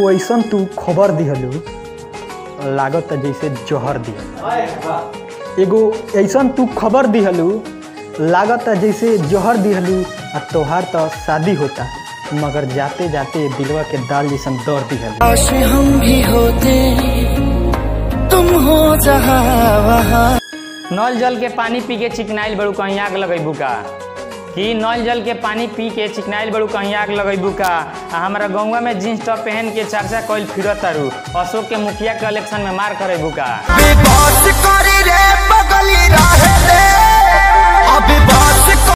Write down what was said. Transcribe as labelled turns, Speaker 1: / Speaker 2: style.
Speaker 1: एगो ऐसन तू खबर दिहलू लागत जैसे जहर दिहल एगो ऐसन तू खबर दिहलू लागत जैसे जहर दिहलू आ तोहार तो शादी होता मगर जाते जाते दिलवा के दाल जैसन दौड़ दिहल
Speaker 2: काश हम भी होते तुम हो जहाँ वहाँ
Speaker 3: नल जल के पानी पी के चिकनाइल बड़ू कहीं आग लगेबू का कि नल जल के पानी पी के चिकनाइल बड़ू कहीं आग लगेबू का आ हमारा गौवा में जींस टॉप पहन के चर्चा कइल फिरत तारू अशोक के मुखिया के इलेक्शन में मार करेबू का
Speaker 2: अभी बात करी रे बगली रहे दे अभी बात